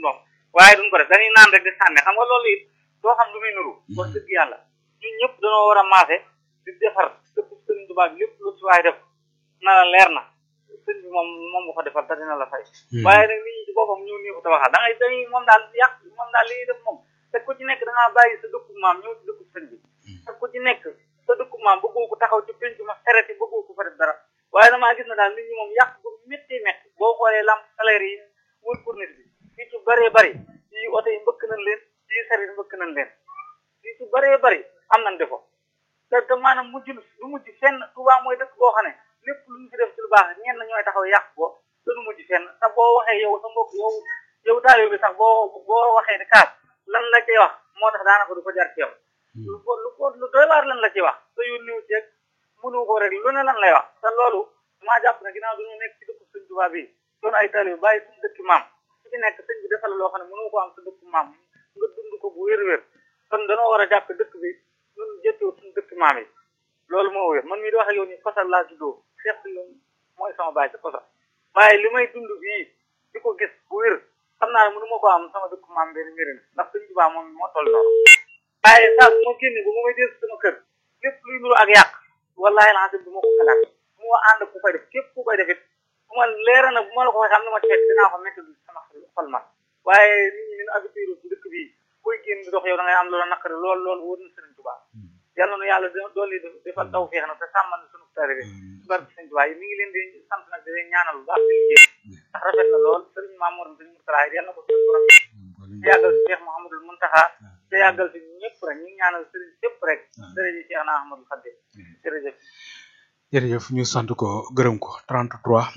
ndox waaye duñ ko def dañuy naan rek di sànni xam nga loolu it doo xam lu muy nuru wax dëgg yàlla ñun ñëpp dañoo war a maase di defar dëkk sëriñ Tuubaa bi lépp lu ci waay def na la leer na sëñ bi moom moom nga ko defal te dina la fay waaye nag nit ñi ci boppam ñëw nii ko tabaxal da ngay dañuy moom daal yàq moom daal li ñuy def moom te ku ci nekk da ngaa bàyyi sa dëkku maam ñëw ci dëkku sëñ bi te ku ci nekk sa dëkku maam bëggoo ko taxaw ci penc ma xereti bëggoo ko fa def dara waaye damaa gis na daal nit ñi moom yàq bu métti métti boo xoolee lamp salaire yi wër corniche bi fii ci bëree bëri yi oto yi mbëkk nañ leen yi saret mbëkk nañ leen fii ci bëree bëri am nañ defo te te maanaam mujj lu mujj fenn Tuubaa mooy dëkk boo xam ne lépp lu ñu fi def ci lu baax ñenn ñooy taxaw yàq ko te du mujj fenn te boo waxee yow sa mbokk yow yow taalibe bi sax boo boo waxee ni kaas lan la cay wax moo tax daanaka du ko jar ci yow lu ko lu ko lu doy waar lan la ci wax te yónniw ceeg mënu ko rek lu ne lan lay wax te loolu maa jàpp ne ginnaaw duñu nekk ci dëkk sëñ Tuubaa bi doon ay taalibe bàyyi suñu dëkk maam su ci nekk sëñ bi defal loo xam ne mënu ko am sa dëkk maam nga dund ko bu wér-wér kon danoo war a jàpp dëkk bi ñun jëttoo suñu dëkk maam yi loolu moo wér man mii di wax ak yow nii Kosal laa juddoo Cheikh si mooy sama baay ci Kosal waaye li may dund bii di ko gis bu wér xam naa ne mënu ma ko am sama dëkk maam benn mbiri na ndax sëñ Tuubaa moom moo toll noonu waaye saa su ma génne bu ma may dégg sama kër lépp luy nuru ak yàq wallaahi laa du ma ko xalaat bu ma ànd ku koy def képp ku koy def it bu ma leera na bu ma la ko waxee am na ma ceeb dinaa ko métti sama xol man waaye nit ñi ñun habitude ci dëkk bii koy génn di dox yow da ngay am loola naqari lool lool wóor na sëriñ Tuubaa yàlla na yàlla dool yi defal taw feex na te sàmmal sunu taalibe bi barke sëriñ Tuubaa yi mi ngi leen di sant nag di leen ñaanal bu baax di liggéey ndax rafet na lool sëriñ Mamour sëriñ Mourtala yàlla na ko suñu borom te yàggal si Cheikh Mouhamadul Muntaxa te yàggal si ñëpp rek ñu ngi ñaanal sëriñ ñëpp rek jërëjëf Cheikh na Ahmadul Xadim jërëjëf jërëjëf ñu sant ko gërëm ko 33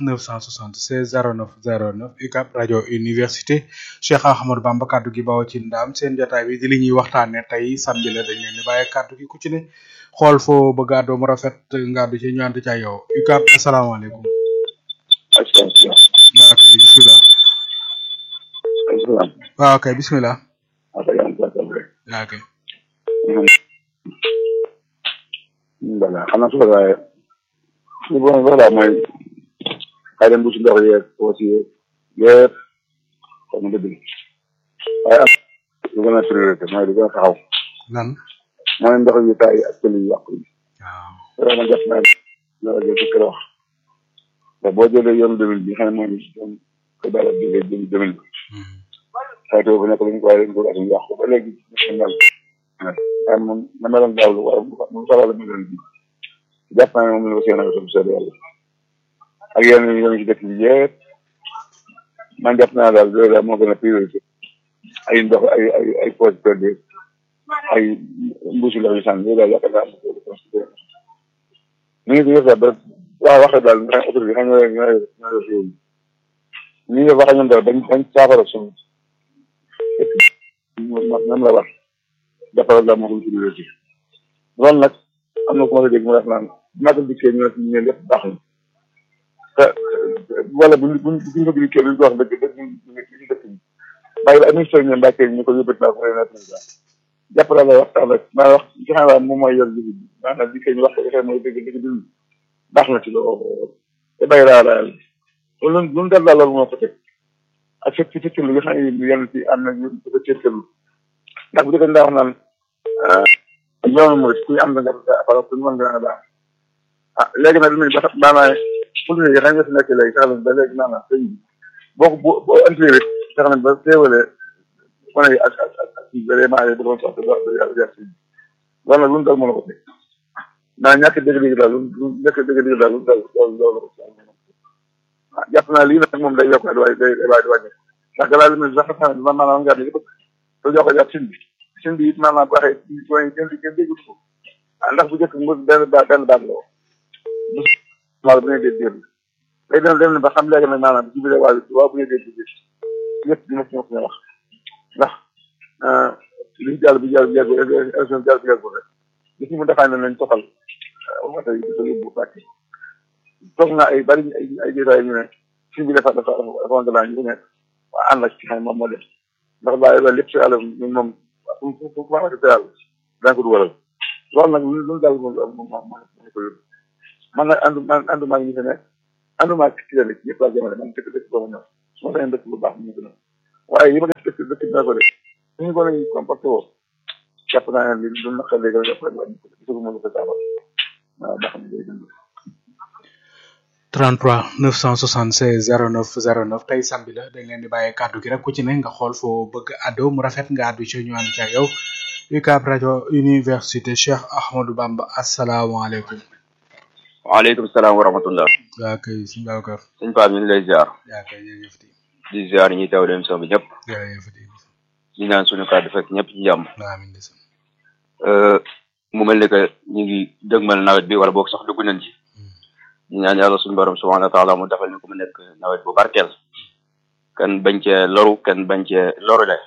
976 09 09 UCAB rajo université Cheikh Ahmadou Bamba kaddu gi bawoo ci ndaam seen jotaay bi di li ñuy waxtaane tey samedi la dañ leen di bàyyi kaddu gi ku ci ne xool foo bëgg a àddoo mu rafet nga àddu ci ñu ànd ca yow UCAB asalaamaaleykum. waaw kay bisimilah. waaw kay bisimilah. waaw kay. voilà xam naa su ko waaye li bon voilà mooy xëy na bu si ndox yeeg aussi yëpp xaw ma dëgg waaye am lu gën a priorité mooy lu gën a taxaw lan mooy ndox yu taay ak këli yu yàqu yi waaw vraiment def naa la rajo bi kër wax te boo jëlee yoonu demin bi xam ne mooy yoon ko dara jógee jëm demin bi xaytoo bu nekk lu ñu ko waaye dañ ko atu yàqu ba léegi mel waaye moom na meloon daaw lu war mu sawala meloon bi jàpp naa ne moom la ko seen ak seen yàlla ak yenn yi yoon ci dëkk bi yëpp man jàpp naa daal loolu daal moo gën a priorité ay ndox ay ay ay poche perdue ay mbuusi ndox yu sànni loolu daal yaakaar naa am na ko considéré ni ngi ko yor ba waaw waxee daal nga xam autorité xam nga ñoo ñoo yor réew mi ni nga waxee ñoom daal bañ bañ saafara suñu ñoom la war defaral daal moo ko priorité loolu nag am na ku ma ko dégg mu def naan magal dikkee ñu ne ñu lépp baax na te wala bu bu bu ko dikkee lu ñu ko wax dëgg dëgg ñu ci dëkk bi bàyyi la administration ñu mbàkkee ñu ko yóbbati naa ko président président jàpp naa la waxtaan rek maa wax ci xam naa moom mooy yor jiw bi maanaam dikkee ñu wax ko defee mooy dëgg dëgg dëgg baax na ci loolu te bàyyi laa la loolu lu mu dal daal loolu moo ko teg ak fekk ci fekk lu nga xam ne yenn ci am na ñu ko cërkëlu ndax bu dëgg daa wax naan yoonu mooy kuy am da nga apara ku mën nga baax ah léegi nag lu ba maanaam pour ñu xam nga fi nekk léegi sax ba léegi maanaam sëñ bi boo ko boo boo andi rek sax nañ ba teewale wane yi ak ak ak ak vraiment yi doon sax da yàlla jar si loolu nag lu mu dal mën a ko teg naa ñàkk dégg-dégg daal lu lu ñàkk dégg-dégg daal lu mu dal loolu loolu ah jàpp naa lii nag moom day yokk day day day day wàññi ndax gannaaw li muy sax xam ne man maanaam nga li bëgg te jox ko jàpp sin bi sin bi it maanaam bu waxee ci point kenn kenn déggut ko ah ndax bu njëkk mu benn ba benn baat la woon bu bu ngeen dee dégg day dem dem ba xam léegi nag maanaam ci biir waa waa bu ngeen dee dégg ñëpp dina ci ñëpp wax ndax liñ jàll bi jàll bi yàgg élection jàll bi yàgg rek li ci mu defaa ne nañ toxal wata yi dafa yóbbu bàcc toog naa ay bari ay ay jotaay ñu ne si bi dafa dafa dafa dafa ñu nekk waa ànd ak ci xam moom moo def ndax bàyyi loolu lépp si yàlla ñun moom fu fu fu ma waxee yàlla daañu ko dugalal loolu nag lu lu daal moom moom moom ko yóbbu man nag àndu man àndu maa ngi ñu fi nekk àndu maa ci clinique ñëpp laa jëmale man dëkk dëkk boobu ñëw su ma sañoon dëkk bu baax mu gën a waaye yi ma dëkk dëkk naa ko de suñu ko nañ comporté woo jàpp naa ne li du naqar léegi rek après gisagu ma lu ko saafara waaw ba xam ne day dund 33 976 09 09 tey samedi la dañ leen di bàyyi kàddu gi rek ku ci ne nga xool foo bëgg addo mu rafet nga addu ci ñu ànd ci ak yow UCAB rajo université Cheikh Ahmadou Bamba asalaamaaleykum. waaleykum salaam wa rahmatullah waa kay suñu Babacar. sëñ Pape ñu ngi lay ziar yaa kay jërëjëf di di ziar ñi teew dem émission bi ñëpp jërëjëf di di ñaan suñu kàddu fekk ñëpp ci jàmm amiin de sam. mu mel ni que ñu ngi dëgmal nawet bi wala boog sax dugg nañ ci ñu ñaan yàlla suñu borom subhanahu wa taala mu defal ni ko mu nekk nawet bu barkeel kan bañ cee loru kan bañ cee loru le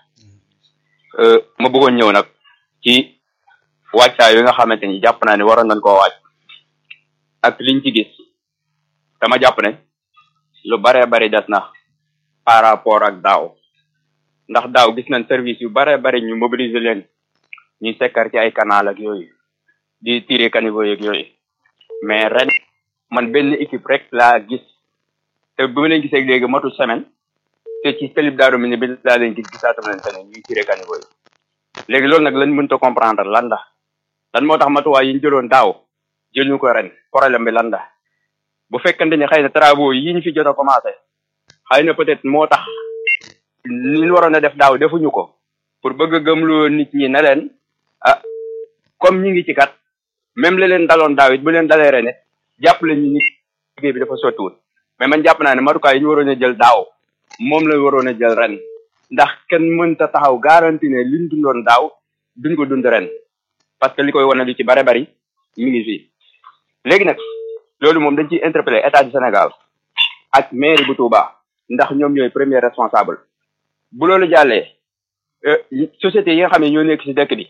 ma bëggoon ñëw nag ci wàccaay yi nga xamante ni jàpp naa ne waroon nañ koo waaj ak liñ ci gis dama jàpp ne lu baree bari des na par rapport ak daaw ndax daaw gis nañ service yu baree bari ñu mobiliser leen ñuy sekkar ci ay canal ak yooyu di tirer caniveau yeeg yooyu mais ren man benn équipe rek laa gis te bi ma leen gisee léegi matul semaine te ci télib daaru mi ne bi laa leen gis gisaatam leen feneen ñuy tirer caniveau yi léegi loolu nag lañ mënta comprendre lan la lan moo tax matuwaay yi ñu jëloon daaw jël ñu ko ren problème bi lan la bu fekkante ni xëy na travaux yi ñu fi jot a commencé xëy na peut-être moo tax li ñu waroon a def daaw defuñu ko pour bëgg a gëmloo nit ñi ne leen ah comme ñi ngi ci kat même li leen daloon daaw it bu leen dalee ren it jàpp leen ñu nit liggéey bi dafa sottiwul mais man jàpp naa ne matukaay yi ñu waroon a jël daaw moom la waroon a jël ren ndax kenn mënta taxaw garanti ne liñ dundoon daaw duñ ko dund ren parce que li koy wane lu ci bare bari mi ngi fii léegi nag loolu moom dañ ciy interpeller état du Sénégal ak mairie bu Touba ndax ñoom ñooy premier responsable bu loolu jàllee société yi nga xam ne ñoo nekk ci dëkk bi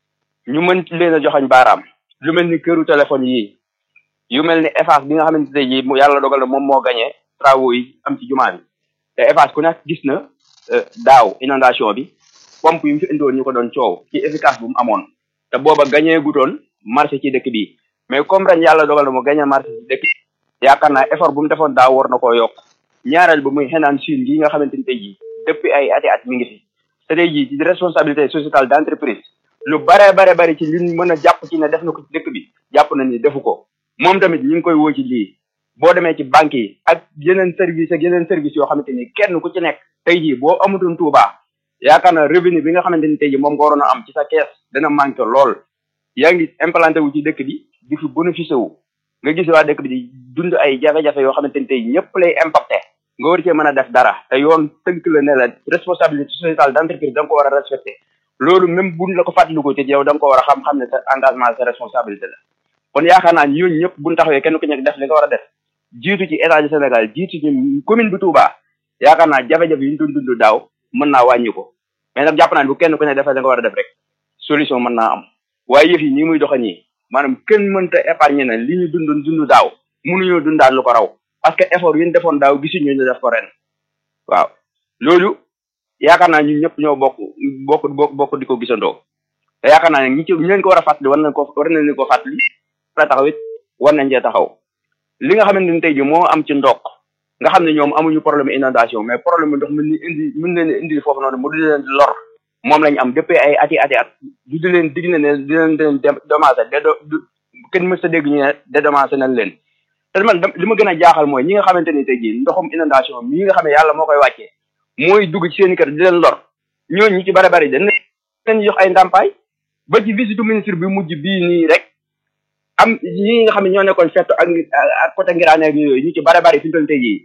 ñu mën leen a joxañ baaraam lu mel ni këru téléphone yii yu mel ni Eiffage bi nga xamante ne ji mu yàlla dogal na moom moo gagné travaux yi am ci jumaa bi te Eiffage ku nekk gis na daaw inondation bi pompe yi mu fi indiwoon ñu ko doon coow ci efficace bu mu amoon te booba gagné gutoon marché ci dëkk bi mais comme ren yàlla dogal na mu gagné marché ci dëkk yaakaar naa effort bu mu defoon daaw war na koo yokk ñaareel ba muy xenaan Chine gi nga xamante ni tey jii depuis ay ati at mi ngi fi te tey jii ci responsabilité sociétale d' entreprise lu bare bare bare ci liñ mën a jàpp ci ne def na ko ci dëkk bi jàpp nañ ni defu ko moom tamit ñu ngi koy woo ci lii boo demee ci banque yi ak yeneen service ak yeneen service yoo xamante ni kenn ku ci nekk tey jii boo amutoon Touba yaakaar naa revenu bi nga xamante ni tey jii moom nga waroon a am ci sa kees dana manqué lool yaa ngi implanté wu ci dëkk bi di fi bénéficié wu nga gis waa dëkk bi di dund ay jafe-jafe yoo xamante ni tey ñëpp lay impacté nga war cee mën a def dara te yoon tënk la ne la responsabilité sociétale d' entreprise da nga ko war a respecté loolu même buñ la ko fàttaliku ci yow da nga ko war a xam-xam ne sa engagement sa responsabilité la kon yaakaar naa ñooñu ñëpp buñ taxawee kenn ku nekk def li nga war a def jiitu ci état du Sénégal jiitu ci commune bi Touba yaakaar naa jafe-jafe yi ñu doon dund daaw mën naa wàññi ko mais nag jàpp naa ne bu kenn ku nekk defee li nga war a def rek solution mën naa am waaye yëf yi ñi muy doxa ñii maanaam kenn mënta épargner na li ñu dund dund daaw mënuñoo dundaat lu ko raw parce que effort yi ñu defoon daaw gisuñu ñu def ko ren waaw loolu yaakaar naa ñun ñëpp ñoo bokk bokk bokk bokk di ko gisandoo te yaakaar naa ne ñi ci ñu leen ko war a fàttali war nañ ko war nañ leen ko fàttali la taxaw it war nañ cee taxaw li nga xamante ni tey ji moo am ci ndox nga xam ne ñoom amuñu problème inondation mais problème ndox mën ni indi mën leen indi foofu noonu mu di leen lor moom lañ am depuis ay ati ati at du di leen dig ne ne di leen leen dédommagé dédo kenn mës a dégg ñu ne dédommagé nañ leen te man li ma gën a jaaxal mooy ñi nga xamante ni tey jii ndoxum inondation mii nga xam ne yàlla moo koy wàccee mooy dugg ci seen kër di leen lor ñooñu ñu ci bare bari dañ leen jox ay ndàmpaay ba ci visite ministre bi mujj bii nii rek am ñi nga xam ne ñoo nekkoon fetto ak ak côté ngiraane ak yooyu ñu ci bare bari fi ñu toll tey jii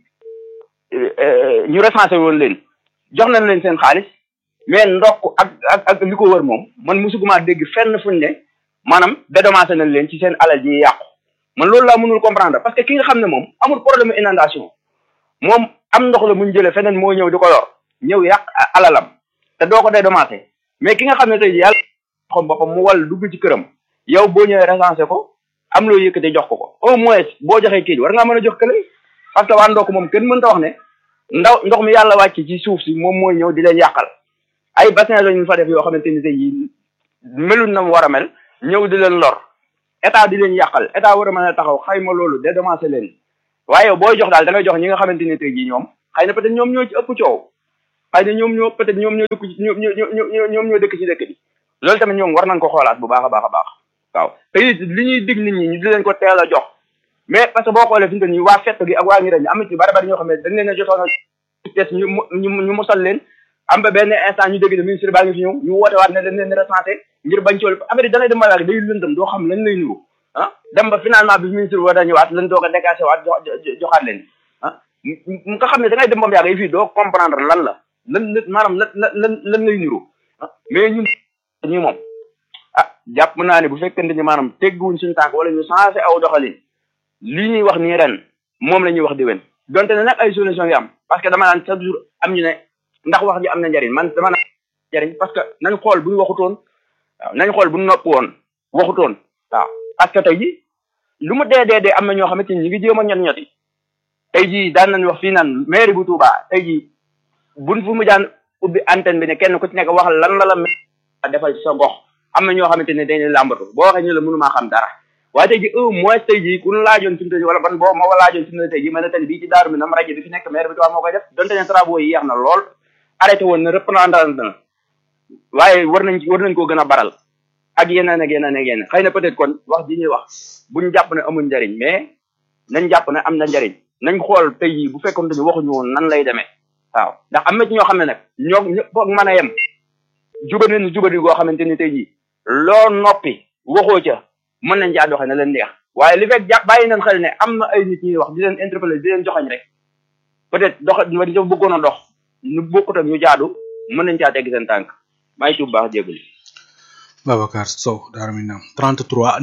ñu recensé woon leen jox nañ leen seen xaalis mais ndox ak ak ak li ko wër moom man musuguma dégg fenn fuñ ne maanaam dédommagé nañ leen ci seen alal ji yàqu man loolu laa mënul comprendre parce que ki nga xam ne moom amul problème inondation moom am ndox la muñ jëlee feneen moo ñëw di ko lor ñëw yàq alalam te doo ko dédommagé mais ki nga xam ne tey jii yàlla xam boppam mu wàll dugg ci këram yow boo ñëwee recensé ko am loo yëkkate jox ko ko au moins boo joxee kii war ngaa mën a jox kële parce que waa ndox moom kenn mënta wax ne ndaw ndox mi yàlla wàcc ci suuf si moom mooy ñëw di leen yàqal ay bassin lañu fa def yoo xamante ni tey jii melul na mu war a mel ñëw di leen lor état di leen yàqal état war a mën a taxaw xayma loolu dédommagé leen waaye booy jox daal da ngay jox ñi nga xamante ni tey jii ñoom xëy na peut-être ñoom ñoo ci ëpp coow xëy na ñoom ñoo peut être ñoom ñoo dëkk ci ñoom ñoo ñoom ñoo dëkk ci dëkk bi loolu tamit ñoom war nañ ko xoolaat bu baax a baax a baax waaw te it li ñuy dig nit ñi ñu di leen ko teel a jox mais parce que boo xoolee fi mu toll nii waa fett gi ak waa ngi dañ am na ci bari bari ñoo xam ne dañ leen a jotoon a test ñu ñu ñu musal leen am ba benn instant ñu dégg ne ministre baa ngi fi ñëw ñu woote waat ne dañ leen recensé ngir bañ cool affaire yi da ngay dem ba day lëndëm doo xam lañ lay nuru ah dem ba finalement bi ministre war a ñëwaat lañ doog a décaissé waat joxaat leen ah nga xam ne da ngay dem ba mu yàgg fii doo comprendre lan la lan la maanaam lan lan lan lay nuru ah mais ñun ñi moom ah jàpp naa ne bu fekkente ni maanaam tegguwuñ suñu tànk wala ñu changé aw doxalin lii ñuy wax nii ren moom la ñuy wax déwén donte ne nag ay solution yi am parce que dama naan chaque jour am ñu ne ndax wax ji am na njariñ man dama naan njariñ parce que nañ xool bu ñu waxutoon waaw nañ xool bu ñu noppi woon waxutoon waaw parce que tey ji lu mu dee dee dee am na ñoo xamante ni ñu ngi jéem a ñot ñoti tey jii daan nañ wax fii naan mairie bu Touba tey jii buñ fu mu daan ubbi antenne bi ne kenn ku ci nekk wax lan la la defal sa gox am na ñoo xamante ne dañuy làmbatu boo waxee ñu la mënumaa xam dara waaye tey ji au moins tey ji ku ñu laajoon fi mu wala ban boo moo laajoon fi mu tey ji mën na tey bii ci daaru mi nam rajo bi fi nekk maire bi Touba moo koy def donte ne travaux yi yeex na lool arrêté woon na reprendre na waaye war nañ war nañ koo gën a baral ak yeneen ak yeneen ak yeneen xëy na peut-être kon wax ji ñuy wax buñ jàpp ne amul njariñ mais nañ jàpp ne am na njariñ nañ xool tey jii bu fekkoon dañu waxuñu woon nan lay demee waaw ndax am na ci ñoo xam ne nag ñoo ñëpp foog mën a yem jubadi ni jubadi goo xamante ni tey jii loo noppi waxoo ca mën nañ caa doxe ne leen neex waaye li fekk jàpp bàyyi nañ xel ne am na ay nit ñuy wax di leen interpeller di leen joxañ rek peut-être dox wa dafa bëggoon a dox ñu bokkut ak ñu jaadu mën nañ caa tegg seen tànk maa ngi tuub baax jégalu Babacar Sow Darou Minam 33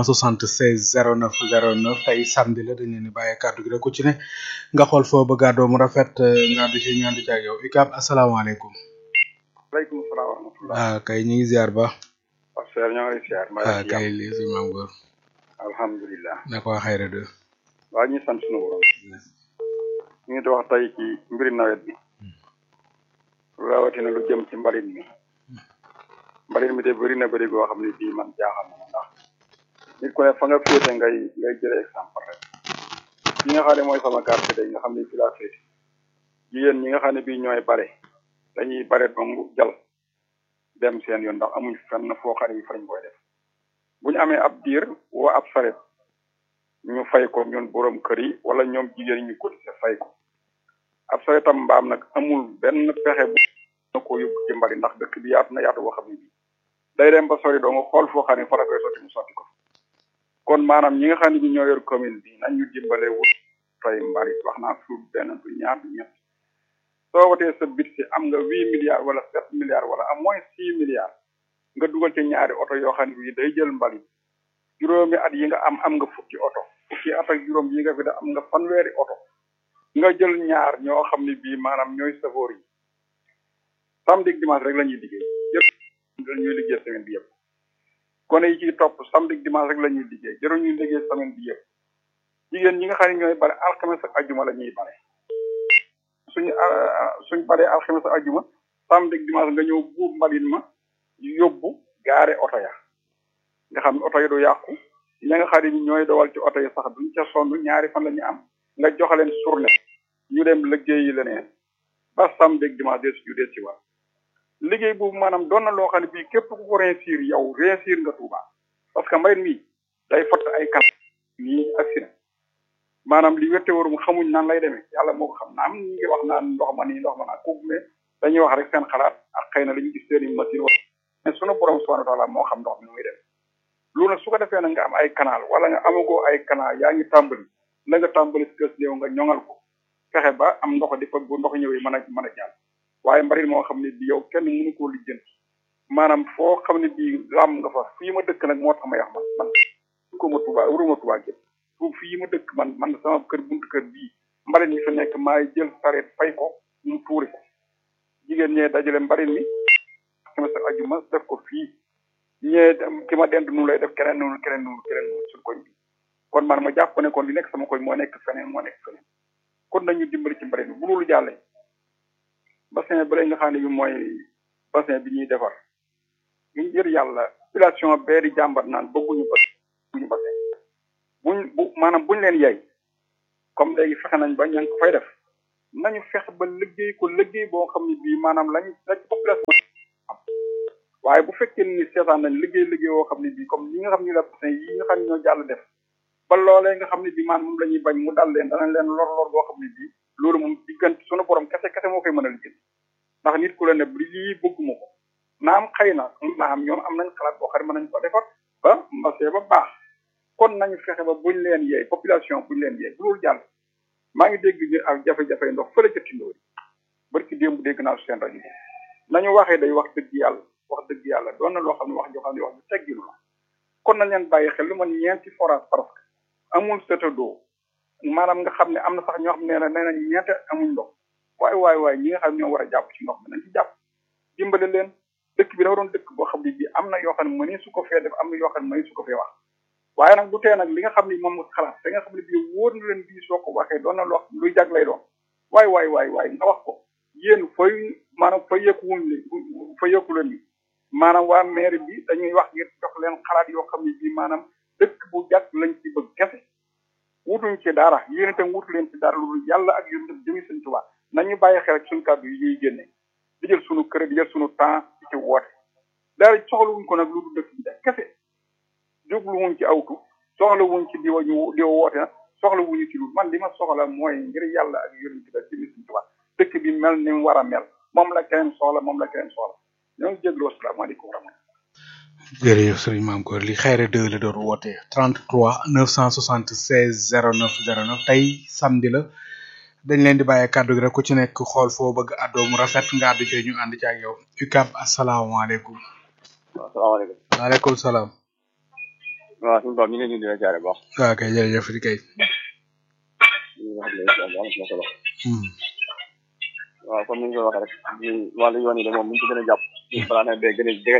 976 09 09 tey samedi la dañ leen di bàyyee kàddu gi rek ku ci ne nga xool foo bëgg a doo mu rafet nga àddu ci ñaandu ci ak yow Ikab asalaamaaleykum. waaleykum salaam wa rahmatulah. ah kay ñu ngi ziar ba. waaw Seydou ñoo ngi lay ziar. ah kay lii si maam góor. alhamdulilah. na ko xayra de. waaw ñu sant sunu borom. ñu ngi wax tey ci mbiri nawet bi. rawatina lu jëm ci mbalit mi. mbalit mi de bëri na bëri goo xam ne bii man jaaxal na ma ndax nit ku ne fa nga féete ngay ngay jëlee exemple rek ki nga xam ne mooy sama quartier day nga xam ne fi laa féete jigéen ñi nga xam ne bii ñooy bare dañuy bare dong jal dem seen yoon ndax amuñ fenn foo xam ne fa lañ koy def bu ñu amee ab diir woo ab saret ñu fay ko ñun borom kër yi wala ñoom jigéen ñi ñu cotisé fay ko ab saretam mbaam nag amul benn pexe bu na ko yóbbu ci mbari ndax dëkk bi yaatu na yaatu boo xam ne bii day dem ba sori doo nga xool foo xam ne fa la koy sotti mu sotti ko kon maanaam ñi nga xam ne bi ñoo yor commune bi nañ ñu dimbale wut tey mbarit wax naa suuf benn du ñaar du ñett soo watee sa bit si am nga huit milliards wala sept milliards wala am moins six milliards nga dugal ci ñaari oto yoo xam ne bii day jël mbalit juróomi at yi nga am am nga fukki oto fukki at ak juróom yi nga fi da am nga fanweeri oto nga jël ñaar ñoo xam ne bii maanaam ñooy safoor yi samedi ak dimanche rek la ñuy liggéey yëpp dañuy liggéey semaine bi yëpp gone yi ciy topp samedi ak dimanche rek la ñuy liggéey jëru ñuy liggéey semaine bi yëpp jigéen ñi nga xam ne ñooy bare alxames ak ajuma la ñuy bare suñu suñ baree alxames ak ajuma samedi ak dimanche nga ñëw buub mbalit ma yóbbu gaare oto ya nga xam ne oto yi du yàqu ña nga xam ne ñooy dowal ci oto yi sax duñ ca sonn ñaari fan la ñu am nga joxaleen journée ñu dem liggéeyi leneen ba samedi ak dimanche des ñu des ci war liggéey boobu maanaam doon na loo xam ne bii képp ku ko réussir yow réussir nga Touba parce que mbayit mi day fott ay kan nii accident maanaam li wette warum xamuñ nan lay demee yàlla moo ko xam naam ñu ngi wax naan ndox ma nii ndox ma naa kooku mais dañuy wax rek seen xalaat ak xëy na li ñu gis seeni machine wa mais sunu borom subhanahu wa taala moo xam ndox mi nu muy dem loolu nag su ko defee nag nga am ay canal wala nga amagoo ay canal yaa ngi tàmbali la nga tàmbali si kës néew nga ñoŋal ko fexe ba am ndox di fa bu ndox ñëwee mën a mën a jàll waaye mbarit moo xam ne bi yow kenn mënu koo lijjanti maanaam foo xam ne bii lam nga fa fii ma dëkk nag moo tax ma yax man man ko ma Touba wuruma Touba gépp fu fii ma dëkk man man sama kër buntu kër bii mbarit mi fi nekk maay jël sareet fay ko mu tuuri ko jigéen ñee dajale mbarit mi sama sa ajuma def ko fii ñee ki ma dend nu lay def keneen noonu keneen noonu keneen noonu suñ koñ bi kon man ma jàpp ne kon li nekk sama koñ moo nekk feneen moo nekk feneen kon nañu dimbali ci mbarit mi bu loolu jàllee bassin bi lay nga xam ne bi mooy bassin bi ñuy defar ngir yàlla population bee di jàmbat naan bëgguñu ba bëgguñu bassin buñ bu maanaam buñ leen yey comme léegi fexe nañ ba ña ngi ko fay def nañu fexe ba liggéey ko liggéey boo xam ne bii maanaam lañ la ci population am waaye bu fekkee ni seetaan nañ liggéey liggéey boo xam ne bii comme ñi nga xam ne la yi nga xam ne ñoo jàll def ba loolee nga xam ne bii maanaam moom la ñuy bañ mu dal leen danañ leen lor lor boo xam ne bii loolu moom diggante sunu borom kese kese moo koy mën a liggéey ndax nit ku la ne bu lii bëgguma ko naam xëy na naam ñoom am nañ xalaat boo xam ne mën nañ ko defar ba mbasee ba baax kon nañu fexe ba buñ leen yeey population buñ leen yeey bu loolu jàll maa ngi dégg ñu ak jafe-jafe ndox fële ca Tindóori barki démb dégg naa seen rajo bi nañu waxee day wax dëgg yàlla wax dëgg yàlla doon na loo xam ne wax joo xam ne wax ju tegginu la kon nañ leen bàyyi xel lu man ñeenti forage parce que amul seta d'eau maanaam nga xam ne am na sax ñoo xam ne nee nañ ñeente amuñ ndox waaye waaye waaye ñi nga xam ne ñoo war a jàpp ci ndox mi nañ ci jàpp dimbale leen dëkk bi dafa doon dëkk boo xam ne bii am na yoo xam ne mënee su ko fee def am na yoo xam ne mënee su ko fee wax waaye nag du tee nag li nga xam ne moom nga xalaat da nga xam ne bii wóor na leen bii soo ko waxee doon na loo xam luy jag lay doon waay waay waay waay nga wax ko yéen fay maanaam fa yëkku wuñ li fa yëkku leen ni maanaam waa maire bi dañuy wax ngir jox leen xalaat yoo xam ne bii maanaam dëkk bu jag lañ ci bëgg kese wutuñ ci dara yéen itam wutu leen ci dara loolu yàlla ak yéen itam jëmi sëñ Tuubaa nañu bàyyi xel ak suñu kàddu yi ñuy génne di jël suñu kër di jël suñu temps di ci woote dara soxlawuñ ko nag lu du dëkk bi def kese jubluwuñ ci awtu soxlawuñ ci diwa ñu diwa woote na soxlawuñu ci lu man li ma soxla mooy ngir yàlla ak yéen ci def jëmi sëñ Tuubaa dëkk bi mel ni mu war a mel moom la keneen soxla moom la keneen soxla ñoo ngi jégalu asalaamaaleykum wa rahmatulah jërëjëf sëriñ maam Góor li xayre deux la doon woote 33 976 09 09 tey samedi la dañ leen di bàyyee kàddu gi rek ku ci nekk xool foo bëgg àddoo mu rafet nga àddu ci ñu ànd ci ak yow UCAB asalaamaaleykum. waaw salaamaaleykum. waaleykum salaam. waaw suñu bopp ñu ngi leen di leen jaare baax. waaw kay jërëjëf di kay. ñu ngi wax ne am na solo. waaw comme ni ñu ko waxee rek di wàllu yoon yi de moom bu ñu ci gën a jàpp. balaa nawet bee gën a jegeñ.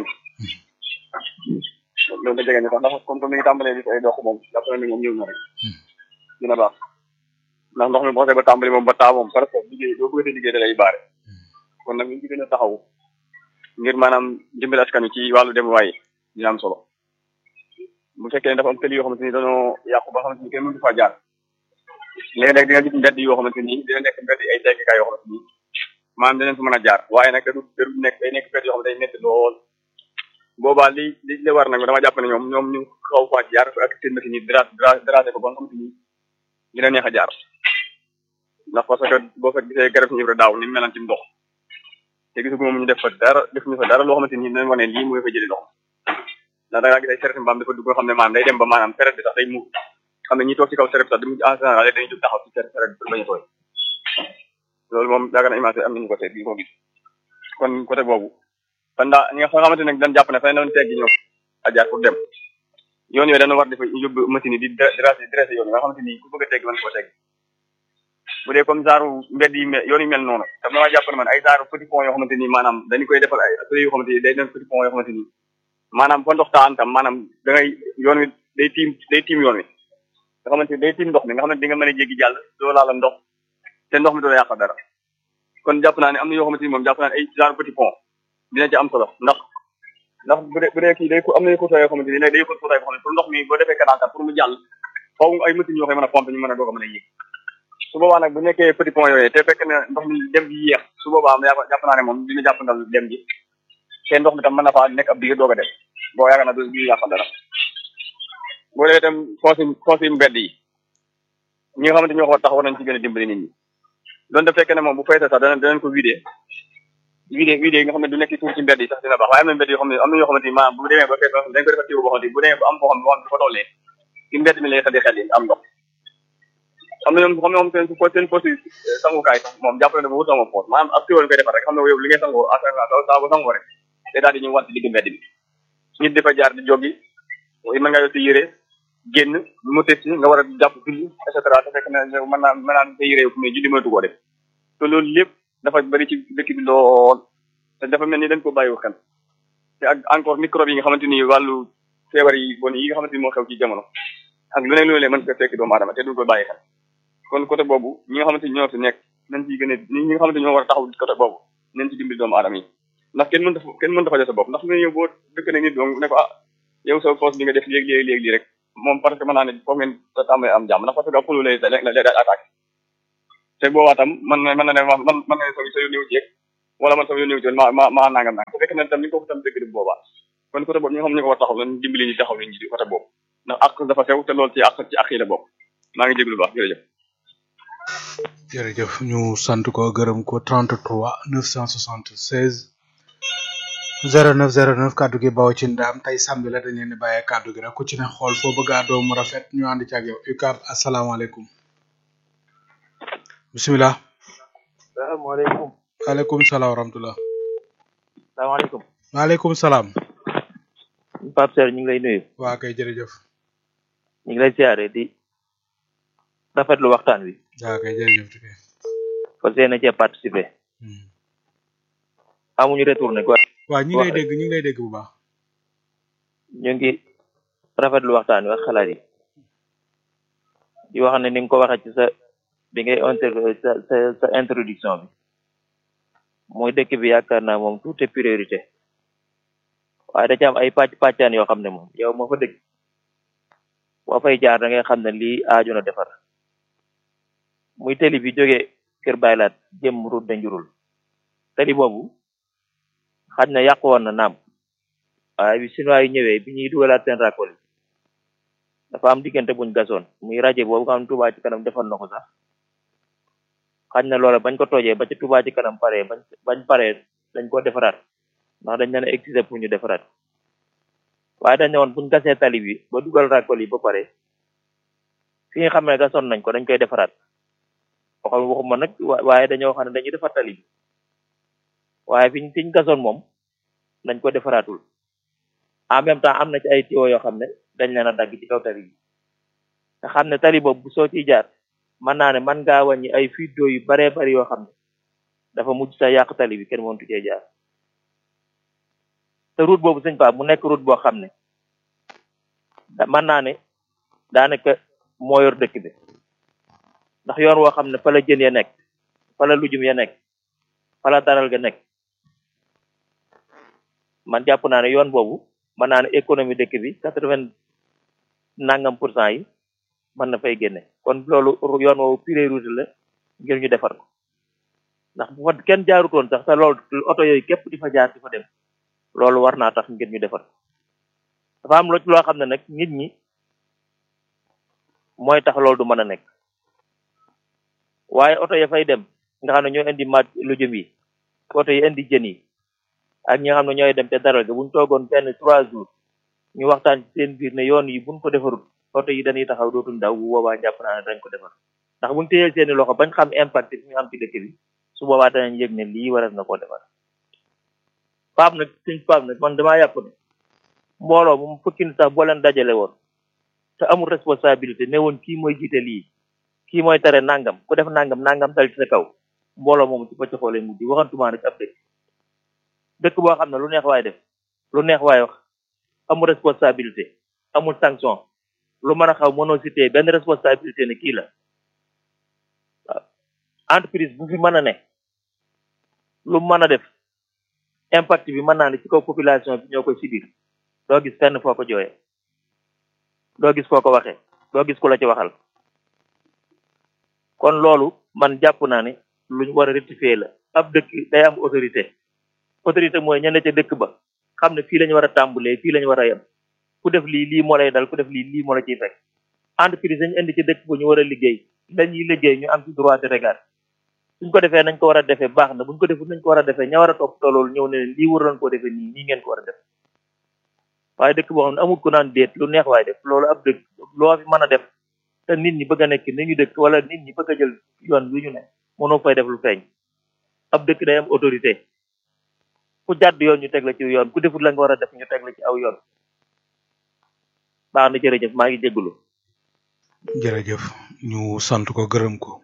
loolu da jege ni sax ndax comme que mi ngi tàmbalee di ay dox moom jàpp na ni moom ñëw na rek dina baax ndax ndox mi boo xasee ba tàmbali moom ba taa moom par rapport liggéey doo bëggatee liggéey da lay baare kon nag ñu ci gën a taxaw ngir maanaam dimbali askan wi ci wàllu dem waaye dina am solo bu fekkee ne dafa am tëli yoo xamante ni dañoo yàqu ba xamante ni kenn mënu faa jaar léeg-léeg di nga gis mbedd yoo xamante ni dina nekk mbedd ay teggikaay yoo xamante ni maanaam dinañ fa mën a jaar waaye nag da du da du nekk day nekk mbedd yoo xam ne day métti lool boobaa li li li war nag dama jàpp ne ñoom ñoom ñu xaw faa jaar ak seen machine yi dra dracé ko ba nga xamante ni dina neex a jaar ndax parce que boo fa gisee garab ñu daaw ni melan ci ndox te gisagu moom ñu def fa dara def ñu fa dara loo xamante ni dinañ wane lii mooy fa jëli ndox ndax da ngaa gis ay seret mbaam dafa dugg nga xam ne maanaam day dem ba maanaam seret bi sax day muur xam ne ñi toog ci kaw seret bi sax du en général dañuy jóg taxaw ci seret seret bi pour bañ a tooy loolu moom yaakaar na image am nañu ko seet bi ko gis kon côté boobu fan daa ñi nga xamante ne dañ jàpp ne fa doon teggi ñoom a jaar pour dem yoon yooyu dana war dafa yóbbu machine yi di dressé dressé yoon yi nga xamante ni ku bëgg a tegg mën koo tegg bu dee comme genre mbedd yi mel yoon yi mel noonu daf dama jàpp ne man ay genre petit pont yoo xamante ni maanaam dañu koy defal ay atelier yoo xamante ni day doon petit pont yoo xamante ni maanaam fa ndox taan tam maanaam da ngay yoon wi day tiim day tiim yoon wi nga xamante ni day tiim ndox mi nga xamante ni di nga mën a jéggi jàll doo laala ndox te ndox mi doo la yàq dara kon jàpp naa ne am na yoo xamante ni moom jàpp naa ne ay genre petit pont dina ci am solo ndax ndax bu dee bu dee kii day am na ko yoo xamante ni day ko tuutaay boo xam ne pour ndox mi boo defee canal pour mu jàll faaw ay machines yoo koy mën a pompe ñu mën a doog a mën a yéeg su boobaa nag bu nekkee petit pont yooyu te fekk ne ndox mi dem gi yéex su boobaa jàpp naa ne moom dina jàpp ndal dem gi te ndox mi tam mën na faa nekk ab digg doog a dem boo yaakaar naa du ñu yàqal dara boo dee itam consigne consigne mbedd yi ñi nga xamante ñoo ko tax war nañ ci gën a dimbali nit ñi doon da fekk ne moom bu feesee sax dana danañ ko vidé vidé vidé yi nga xam ne du nekk tuur ci mbedd yi sax dina baax waaye am na mbedd yoo xam ne am na yoo xamante ni maanaam bu demee ba fees dañ ko defal tiw boo xamante ni bu demee ba am foo xam ne boo xam ne dafa tollee ci mbedd mi lay xel di xel yi am ndox am na ñoom xam ne moom seen seen poste sangukaay sax moom jàpp na ne bu wut sama poste maanaam ab tiwal koy defar rek xam ne yow li ngay sangoo à saa bu sangoo rek day daal di ñu wàtt digg mbedd bi nit dafa jaar di joggi mën nga yor sa yére génn mu tës nga war a jàpp julli et cetera te fekk na mën naa mën naa sa yére fu ne julli mënatu koo def te loolu lépp dafa bëri ci dëkk bi lool te dafa mel ni dañ ko bàyyiwu xel te ak encore microbe yi nga xamante ni wàllu feebar yi bon yi nga xamante ni moo xew ci jamono ak lu ne loolu mën ko fekk doomu aadama te duñ ko bàyyi xel kon côté boobu ñi nga xamante ni ñoo fi nekk nañ ci gën a ñi nga xamante ni ñoo war a taxaw côté boobu nañ ci dimbali doomu aadama yi ndax kenn mënta kenn mënta fajal sa bopp ndax nga ñëw boo dëkk na nit donc ne ko ah yow sa poste bi nga def léegi léegi léegi rek moom parce que mën naa ne foofu ngeen tàmbali am jàmm ndax parce que ëpp lay lay daal attaqué te boobaa tam man na mën na ne man man mën na ne sa sa yoon ñëw ci yeeg wala man sama yoon ñëw ci ma ma ma nangam nang te fekk na tam ni ko tam dëgg di boobaa kon côté boobu ñi nga xam ne ñu ko war taxaw lan dimbali ñu taxaw nañ ci côté boobu ndax ak dafa sew te loolu ci ak ci ak yi la bokk maa ngi jéglu baax jërëjëf jërëjëf ñu sant ko gërëm ko 33 976 09 09 kaddu gi bawo ci ndam tey samedi la dañ leen di bàyyee kaddu gi rek ku ci ne xool foo bëgg a doomu rafet ñu ànd ci ak yow UCAB asalaamaaleykum bisimilah salaamaaleykum waaleykum salaam wa rahmatulah salaamaaleykum waaleykum salaam Pape Serre ñu ngi lay nuyu waa kay jërëjëf ñu ngi lay siyaare di rafetlu waxtaan wi waa kay jërëjëf tuké fas yéene cee participer amuñu retourné quoi waa ñi ngi lay dégg ñi ngi lay dégg bu baax ñu ngi rafetlu waxtaan wi ak xalaat yi di wax ne ni nga ko waxee ci sa bi ngay inter sa sa sa introduction bi mooy dëkk bi yaakaar naa moom tout est priorité waaye da ci am ay pàcc pàccaan yoo xam ne moom yow moo fa dëkk boo fay jaar da ngay xam ne lii aaju na defar muy tali bi jógee Kër Baylaat jëm route de Njurul tali boobu xaj na yàqu woon na naam waaye bi chinois yi ñëwee bi ñuy dugalaat seen racole yi dafa am diggante buñ gasoon muy rajo boobu nga xam ne Touba ci kanam defoon na ko sax xaj na loola bañ ko toojee ba ci Touba ci kanam paree bañ bañ paree dañ ko defaraat ndax dañ leen a exiger pour ñu defaraat waaye dañ ne woon buñ gasee tali bi ba dugal racole yi ba pare fi nga xam ne gasoon nañ ko dañ koy defaraat waxam waxuma nag waaye dañoo xam ne dañuy defar tali bi waaye fiñ fiñ gasoon moom dañ ko defaraatul en même temps am na ci ay tuyaux yoo xam ne dañ leen a dagg ci kaw tali bi nga xam ne tali boobu bu soo ciy jaar mën naa ne man ngaa wàññi ay fuite d'eau yu baree bari yoo xam ne dafa mujj sa yàq tali bi kenn mëntu cee jaar te route boobu sëñ Pape mu nekk route boo xam ne da mën naa ne daanaka moo yor dëkk bi ndax yoon woo xam ne fa la jën ya nekk fa la lujum ya nekk fa la daral ga nekk man jàpp naa ne yoon boobu mën naa ne économie dëkk bi quatre vingt nangam pour cent yi mën na fay génne kon loolu yoon woowu priorité la ngir ñu defar ko ndax bu fa kenn jaarutoon sax te loolu oto yooyu képp di fa jaar di fa dem loolu war naa tax ngir ñu defar dafa am loo xam ne nag nit ñi mooy tax loolu du mën a nekk waaye oto ya fay dem nga xam ne ñooy indi mat lu jëm yi oto yi indi jën yi ak ñi nga xam ne ñooy dem te daral ga buñ toogoon benn trois jours ñu waxtaan ci seen biir ne yoon yi buñ ko defarul oto yi dañuy taxaw dootuñ daw bu boobaa jàpp naa ne dañ ko defar ndax buñ téyeel seeni loxo bañ xam impact bi ñu am ci dëkk bi su boobaa danañ yëg ne lii waras na koo defar paap nag suñ paap nag man damaa yàpp ne mbooloo moom fukki nit sax boo leen dajale woon te amul responsabilité ne woon kii mooy jiite lii kii mooy tere nangam ku def nangam nangam dal ci sa kaw mbooloo moomu ci pëcc xoolee mujj waxantumaa nag ab dëkk dëkk boo xam ne lu neex waay def lu neex waay wax amul responsabilité amul sanction lu mën a xaw mënoo cité benn responsabilité ne kii la waaw entreprise bu fi mën a ne lu mën a def impact bi mën naa ne ci kaw population bi ñoo koy subir doo gis fenn foo ko jooyee doo gis foo ko waxee doo gis ku la ci waxal kon loolu man jàpp naa ne luñ war a rectifier la ab dëkk day am autorité autorité mooy ñenn ca dëkk ba xam ne fii lañu war a tàmbalee fii lañu war a yem ku def lii lii moo lay dal ku def lii lii moo la ciy fekk entreprise dañu indi ci dëkk ba ñu war a liggéey dañuy liggéey ñu am ci droit de regard suñ ko defee nañ ko war a defee baax na buñ ko defut nañ ko war a defee ña war a topp loolu ñëw ne leen lii waroon koo defee nii nii ngeen ko war a def waaye dëkk boo xam ne amul ku naan déet lu neex waaye def loolu ab dëkk loo fi mën a def te nit ñi bëgg a nekk ni ñu dëkk wala nit ñi bëgg a jël yoon wi ñu ne mënoo fay def lu feeñ ab dëkk day am autorité ku jàdd yoon ñu teg la ci yoon ku defut la nga war a def ñu teg la ci aw yoon baax na jërëjëf maa ngi jégalu. jërëjëf ñu sant ko gërëm ko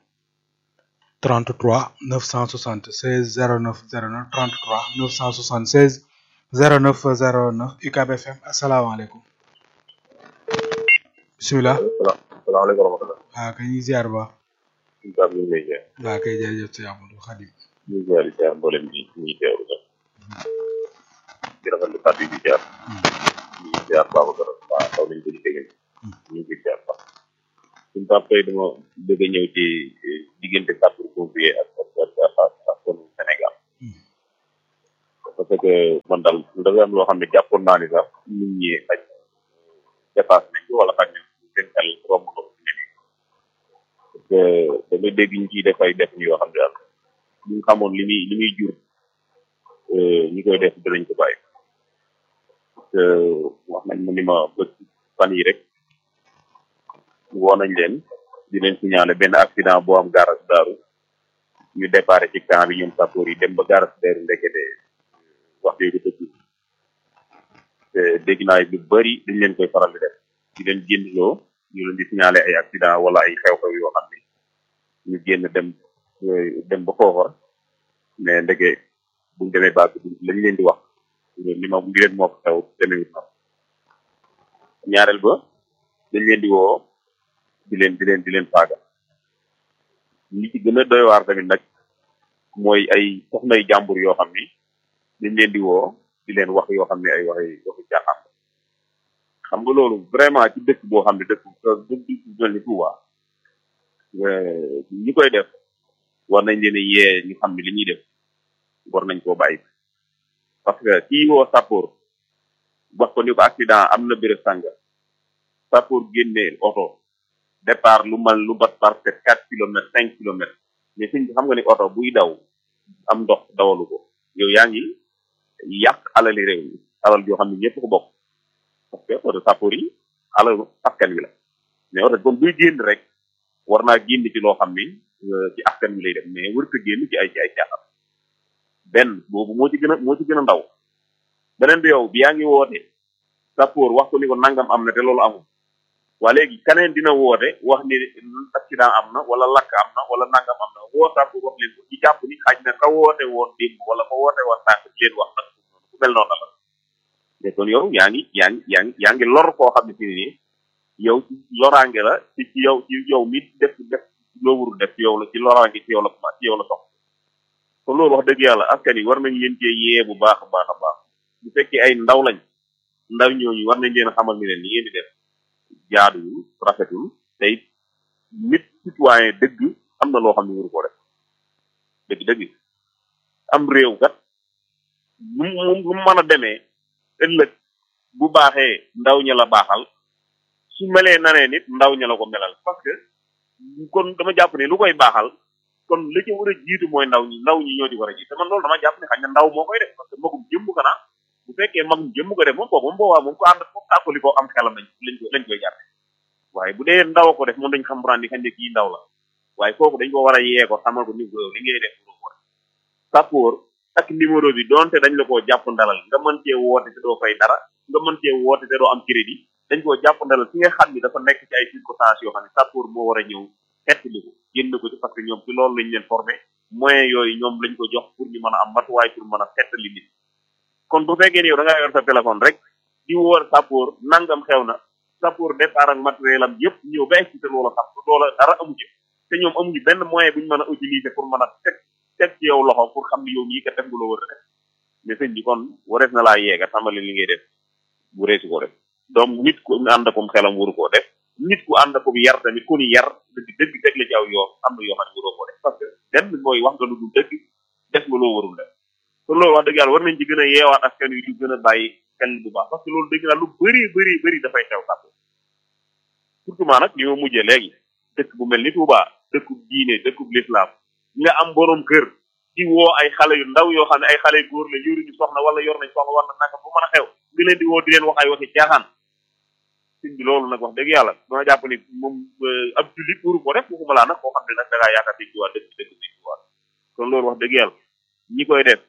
33 976 09 09 33 976 09 09 UCAB FM asalaamaaleykum bisimilah. salaamaaleykum wa rahmatulah. waaw kay ñu ziar ba. UCAB ñu ngi lay ziar. waaw kay jërëjëf si Amadou Khadim. ñu ngi ziar di ziar mboolem ñi ñuy teewlu sax. di rafetlu kàddu yi di ziar. ñu ngi ziar Babacar waa xaw nañu ko ci dégg ñu ngi ziar sax. suñu pap tey dama bëgg a ñëw ci diggante kàddu convier ak ak ak ak sunu Sénégal parce que man daal dafa am loo xam ne jàppoon naa ni sax nit ñi xaj dépassé nañ ko wala xaj na seen xel romb na ko fi ne nii parce que damay dégg ñu ciy def ay def yoo xam ne daal bu ñu xamoon li muy li muy jur ñi koy def dinañ ko bàyyi parce que wax nañ ma ni ma bët fan yi rek woo nañ leen di leen signaler benn accident boo am garage daaru ñu déparé ci camp bi ñoom sappoor yi dem ba garage daaru ndekete wax yooyu dafa tuuti te dégg naa lu bëri dañ leen koy faral di def di leen génnloo ñu leen di signaler ay accident wala ay xew-xew yoo xam ne ñu génn dem dem ba foofa mais ndeke buñ demee baag lañ leen di wax li ma li leen moo ko xew demee na ñaareel ba dañ leen di woo di leen di leen di leen faaga li ci gën a doy waar tamit nag mooy ay soxnay jàmbur yoo xam ni dañ leen di woo di leen wax yoo xam ne ay waxi waxi caaxaan xam nga loolu vraiment ci dëkk boo xam ne dëkk dëkk bu mel ni Touba ñi koy def war nañ leen a yee ñu xam ne li ñuy def war nañ koo bàyyi parce que kii woo sappoor wax ko ni ko accident am na béréb sànga sappoor génnee oto départ lu mal lu bat par peut quatre kilomètres cinq kilomètres mais suñ xam nga ni oto buy daw am ndox dawalu ko yow yaa ngi yàq alali réew mi alal yoo xam ne ñëpp ko bokk parce que oto sappoor yi alalu askan wi la mais oto comme buy génn rek war naa génn ci loo xam ni ci askan wi lay def mais wër ko génn ci ay ci ay caaxaan benn boobu moo ci gën a moo ci gën a ndaw beneen bi yow bi yaa ngi woote sappoor wax ko ni ko nangam am na te loolu amul waa léegi keneen dina woote wax ni accident am na wala lakk am na wala nangam am na woo sappoor wax leen ko ci jàpp ni xaj na ka woote woon démb wala ka woote woon tànk leen wax nag ku mel noonu la mais kon yow yaa ngi yaa ngi yaa ngi yaa ngi lor koo xam ne fi nii yow ci loraange la ci ci yow ci yow mi def def loo warul def ci yow la ci loraange ci yow la ci yow la sox kon loolu wax dëgg yàlla askan yi war nañ leen cee yee bu baax a baax a baax bu fekkee ay ndaw lañ ndaw ñooñu war nañ leen a xamal ni leen li ngeen di def jaaduwul rafetul te it nit citoyen dëgg am na loo xam ne waru koo def dëgg dëgg am réew kat mu mu mën a demee ëllëg bu baaxee ndaw ña la baaxal su melee nanee nit ndaw ña la ko melal parce que kon dama jàpp ne lu koy baaxal kon li ci war a jiitu mooy ndaw ñi ndaw ñi ñoo di war a jiitu te man loolu dama jàpp ne xañ na ndaw moo koy def parce que magum jëmm ko naa bu fekkee magum jëmm ko def moom kooku moom boobaa moom ko ànd moom tàkkali ko am xelam lañ lañ ko lañ koy jàppe waaye bu dee ndaw ko def moom dañ xam randi xañ ne kii ndaw la waaye kooku dañ ko war a yee ko xamal ko ni ko li ngay def lu ko sappoor ak numéro bi donte dañ la koo jàpp ndalal nga mën cee woote te doo fay dara nga mën cee woote te doo am crédit dañ koo jàpp ndalal ki nga xam ni dafa nekk ci ay circonstances yoo xam ne sappoor moo war a ñëw xettali ko génn ko ci parce que ñoom ci loolu lañ leen formé moyen yooyu ñoom lañ ko jox pour ñu mën a am matuwaay pour mën a xettali nit kon bu fekkee ni yow da ngaa yor sa téléphone rek di woor sappoor nangam xew na sappoor départ ak matériel am yëpp ñëw ba excité loola sax loola dara amu ci te ñoom amuñu benn moyen bu ñu mën a utiliser pour mën a teg teg ci yow loxo pour xam ni yow mii kat def nga loo war a def mais sëñ bi kon warees na laa yeega xamale li ngay def bu reesu ko def donc nit ku ànd akum xelam waru koo def nit ku ànd akum yar tamit ku ni yar dëgg dëgg teg la ci aw yoon am na yoo xam ne waroo koo def parce que benn mooy wax nga lu dul dëgg def nga loo warul def kon loolu wax dëgg yàlla war nañ ci gën a yeewaat askan wi di gën a bàyyi xel bu baax parce que loolu dëgg naa lu bëri bëri bëri dafay xew sàpp surtout maa nag li ma mujjee léegi dëkk bu mel ni Touba dëkkub diine dëkkub lislaam nga am borom kër di woo ay xale yu ndaw yoo xam ne ay xale yu góor la yoruñu soxna wala yor nañ soxna wala naka bu mën a xew nga leen di woo di leen wax ay waxi caaxaan sëñ bi loolu nag wax dëgg yàlla dama jàpp ni moom ab jullit waru ko def waxuma laa nag koo xam ne nag da ngaa yaakaar di jiwaat dëkk dëkk di jiwaat kon loolu wax dëgg yàlla ñi koy def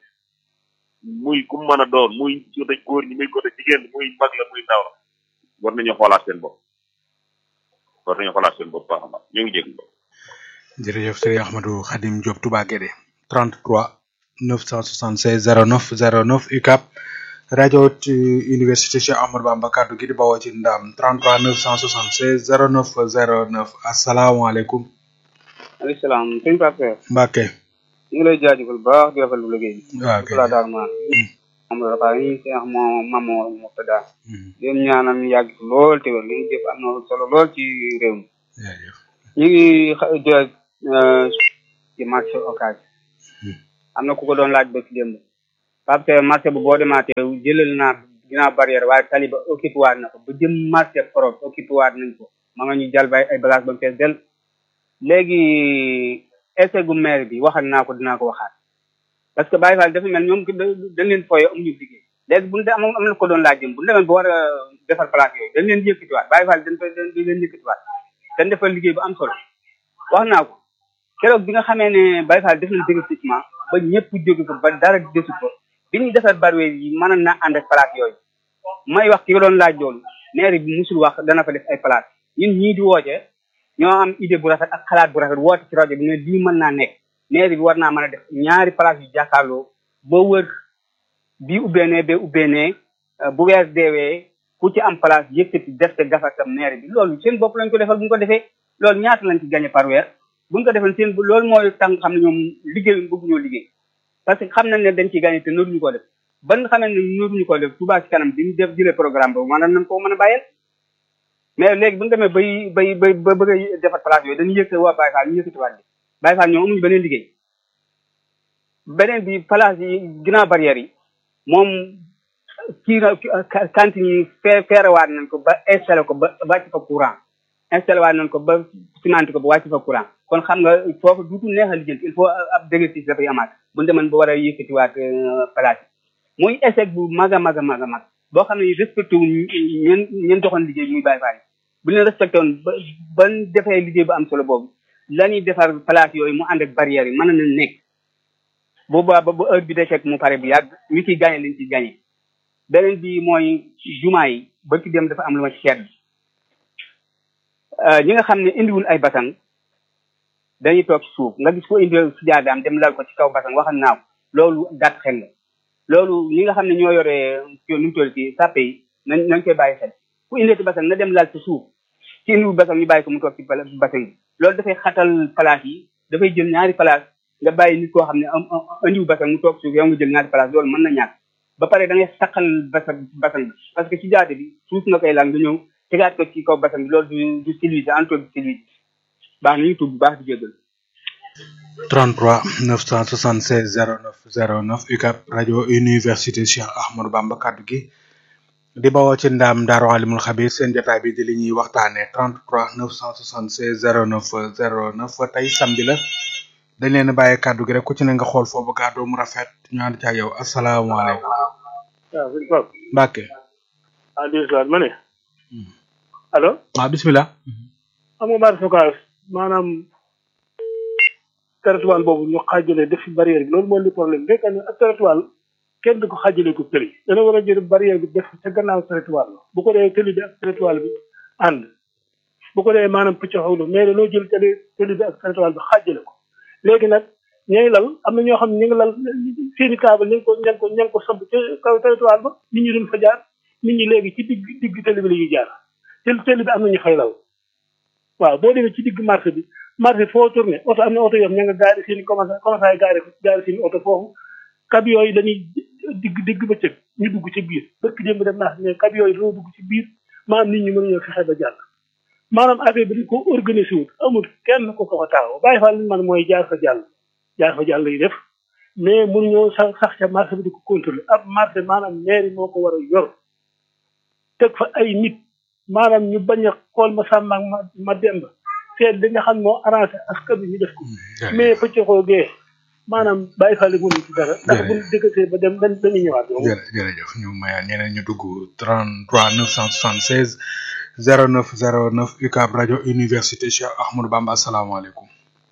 muy ku mën a doon muy côté góor ñi muy côté jigéen muy mag la muy ndaw la war nañu xoolaat seen bopp war nañu xoolaat seen bopp baax a baax ñu ngi jégg jërëjëf sëriñ Ahmadou Khadim Diop Touba Guédé 33 976 09 09 UCAP rajo université Cheikh Ahmadou Bamba kaddu gi di bawoo ci ndam 33 976 09 09 asalaamaaleykum. maaleykum salaam sëñ Pape Mbacke. ñu ngi lay jaajëfal bu baax di rafetlu liggéey bi. waaw kay la daal maa. am na dafa ñu seex moo mamoo Murtada. leen ñaanal ñu yàgg lool te wér li ñu jëf am na solo lool ci réew mi. ñu ngi xa ci marché occasion am na ku ko doon laaj ba ci démb parce que marché bu boo demaatee jëlal naa ginnaaw barrière waaye tali ba occupé waat na ko ba jëm marché Europe occupé waat nañ ko ma nga ñu jàll bay ay bagage ba mu fees del léegi essai gu maire bi waxal naa ko dinaa ko waxaat parce que Baye Fall dafa mel ñoom dañ leen fooye amuñu liggéey léegi buñu de am am na ko doon laaj jëm bu ñu demee ba war a defar place yooyu dañ leen yëkkatiwaat Baye Fall dañ dañ leen yëkkatiwaat dañ defal liggéey bu am solo wax naa ko keroog bi nga xamee ne Baye Fall def nañ déguerpissement ba ñëpp jóge ko ba dara desu ko bi ñuy defar barwe yi mën na ànd ak place yooyu may wax ki nga doon laaj loolu maire bi musul wax dana fa def ay place ñun ñii di woote ñoo am idée bu rafet ak xalaat bu rafet woote ci rajo bi ne lii mën naa nekk maire bi war naa mën a def ñaari place yu jàkkaarloo boo wër bii ubbeenee bee ubbeenee bu weer deewee ku ci am place yëkkati def te gafatam maire bi loolu seen bopp lañ ko defal bu ñu ko defee loolu ñaata lañ ci gagné par weer bu ñu ko defal seen loolu mooy tàng xam ne ñoom liggéey bëgg ñoo liggéey parce que xam nañ ne dañ ciy gagné te noonu ñu ko def ban nga xamee ne noonu ñu ko def Touba ci kanam bi ñu def jëlee programme boobu maanaam nañ ko mën a bàyyeel mais léegi bu ñu demee bay bay bay ba bëgg a defar place yooyu dañuy yëkkati waa Baye Fall ñu yëkkati waat bi Baye Fall ñoom amuñu beneen liggéey beneen bi place yi ginnaaw barrière yi moom kii na cantine yi fee feerewaat nañ ko ba installé ko ba wàcc fa courant installé waat nañ ko ba cimenté ko ba wàcc fa courant kon xam nga foofu duutu neex a lijjanti il faut ab déguerpissement dafay amaat bu ñu demoon ba war a yëkkatiwaat place yi muy échec bu mag a mag a mag a mag boo xam ne respecté wu ñeen ñeen doxoon liggéey muy Baye Fall bu leen respecté woon ba ban defee liggéey bu am solo boobu la ñuy defar place yooyu mu ànd ak barrière yi mën na nekk boobaa ba ba heure bi de fekk mu pare bu yàgg ñu ciy gagné liñ ciy gagné beneen bi mooy jumaa yi ba ci dem dafa am lu ma ci seet ñi nga xam ne indiwul ay basang dañuy toog ci suuf nga gis ko indi si jaadaam dem lal ko ci kaw basang waxal naaw loolu gàtt xel la loolu ñi nga xam ne ñoo yore nu mu toll ci sàppe yi nañ nañ koy bàyyi xel ku indee ci basang na dem lal ci suuf ci indiwul basang ñu bàyyi ko mu toog ci basang bi loolu dafay xatal place yi dafay jël ñaari place nga bàyyi nit koo xam ne am indiwu basang mu toog suuf yow nga jël ñaari place loolu mën na ñàkk ba pare da ngay saqal basang basang bi parce que ci jaate bi suuf nga koy lal nga ñëw tegaat ko ci kaw basang bi loolu du du civilisé entre du civilisé baax na ñu tudd bu baax di jégal 33 976 09 09 UCAB rajo université Cheikh Ahmadou Bamba kaddu gi di bawoo ci ndaam Daaru Alimul Xabir seen jotaay bi di li ñuy waxtaanee 33 976 09 09 tey samedi la dañ leen a bàyyi kaddu gi rek ku ci ne nga xool foofu kàddu mu rafet ñu ànd ci ak yow asalaamaaleykum. waaw sëñ Pape. Mbacke. ah di salaat ma ne. allo. waaw bisimilah. xam nga baat focage maanaam territoire boobu ñu xaajale def fi barrière bi loolu mooy li problème fekk ne ak territoire kenn du ko xaajale ko tëli dana war a jël barrière bi def ca gannaaw territoire la bu ko dee tëli bi ak territoire bi ànd bu ko dee maanaam picc xawlu mais loo jël tëli tëli bi ak territoire bi xaajale ko léegi nag ñooy lal am na ñoo xam ne ñu ngi lal seeni kaaba ñu ngi ko ña ngi ko ña ngi ko samp ca kaw territoire ba nit ñi duñ fa jaar nit ñi léegi ci digg digg tëli bi la ñuy jaar te tëli bi am na ñu fay lal waaw boo demee ci digg marché bi marché foo tourné oto am na oto yoo xam ña nga gaari seen i commencé commencé gaari gaari seen i oto foofu camion yi dañuy digg digg bëccëg ñu dugg ci biir bëkk démb dem naa mais camion yi dañoo dugg ci biir maanaam nit ñi mënuñoo fexe ba jàll maanaam affaire bi dañ ko organisé wut amul kenn ko ko ko taxaw bàyyi fa li man mooy jaar fa jàll jaar fa jàll yi def mais mënuñoo sax sax ca marché bi di ko contrôler ab marché maanaam mairie moo ko war a yor teg fa ay nit maanaam ñu bañ a xool ma sàmm ak ma ma demb seet li nga xam moo arrangé askan bi ñu def ko mais pëccëxoo gee maanaam bàyyi fàlle mënu ci dara ndax bu dëkkatee ba dem dañ dañuy ñëwaat yow jërëjëf ñu mayaat ñeneen ñu dugg 33 976 09 09 UCAB rajo université Cheikh Ahmadou Bamba asalaamaaleykum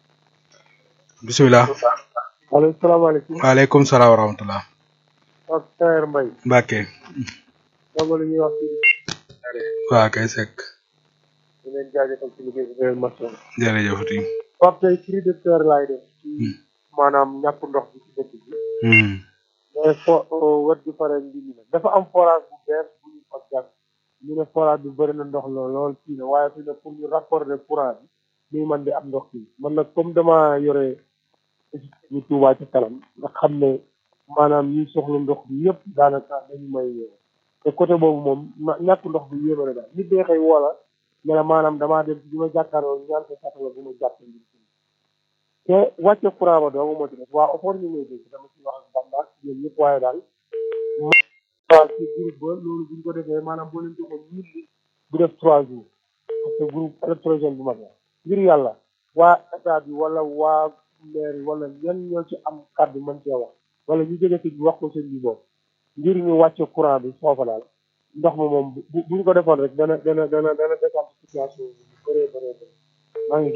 bisimilah allo salaamaaleykum waaleykum salaam wa rahmatulah ak Tayer Mbaye Mbacke dama la ñuy wax ci waa kay sekk di leen jaajëfal ci liggéey bi leen masoon jërëjëf ti Pape tey cri de cœur laay def ci maanaam ñàkk ndox bi ci dëkk bi mais fo wet gi pare ndi mi nag dafa am forage bu bees bu ñu fa jàpp ñu ne forage bi bëri na ndox la lool kii na waaye fi ne pour ñu raccorder courant bi muy man di am ndox kii man nag comme dama yore ñu tuubaa ci kanam nga xam ne maanaam ñi soxla ndox bi yëpp daanaka dañu may te côté boobu moom ñàkk ndox bi yéeme na daal nit day xëy woola ne la maanaam damaa dem bi ma jàkkaarloo ñaan ko satala bu ma jàpp ngir te wàcce courant ba doomu moo ci def waa offort ñu ngi dégg dama ci wax ak Bamba ñoom ñëpp waaye daal waaw ci groupe ba loolu buñ ko defee maanaam boo leen joxoon mille bu def trois jours parce que groupe électrogène bu mag la ngir yàlla waa état bi wala waa maire yi wala ñan ñoo ci am kàddu mën cee wax wala ñu jóge ci wax ko seen bi boobu ngir ñu wàcce courant bi foofa daal ndox ma moom bu buñ ko defoon rek dana dana dana dana décante situation bi bu bëree bëree bëri maa ngi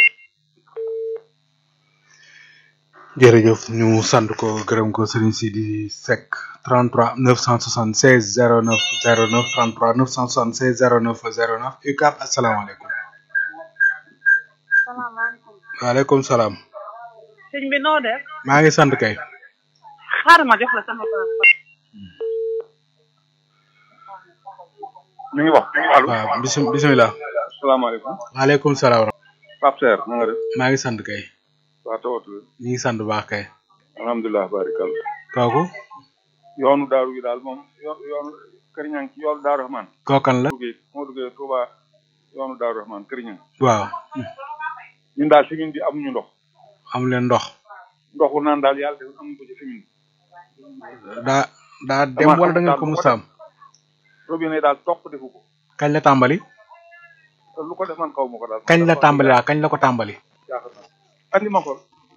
jërëjëf ñu sant ko gërëm ko Serigne Sidi Seck 33 976 09 09 33 976 09 09 UCAB asalaamaaleykum. salaamaaleykum. waaleykum salaam. sëñ bi noo def. maa ngi sant kay. xaaral ma jox la sama passeport. mi ngi wax allo waaw bisim bisimilah. asalaamaaleykum waaleykum salaam. Pape Serre na nga def maa ngi sant kay. waa tawatu ñu ngi sant bu baax kay. alhamdulilah barikal kooku. yoonu daaru gi daal moom yo- yoonu këriñang ci yoonu daaru rahman kookan la. duggee moo duggee Touba yoonu daaru rahman këriñang waaw. ñun daal commune bi amuñu ndox amu leen ndox. ndoxu naan daal yàlla def amuñu ko ci commune bi daa daa dem wala da ngeen ko musaam. robinet daal topp defu ko kañ la tàmbali. te lu ko def man xaw ma ko daal kañ la tàmbali waaw kañ la ko tàmbali. jaaxal na andi ma ko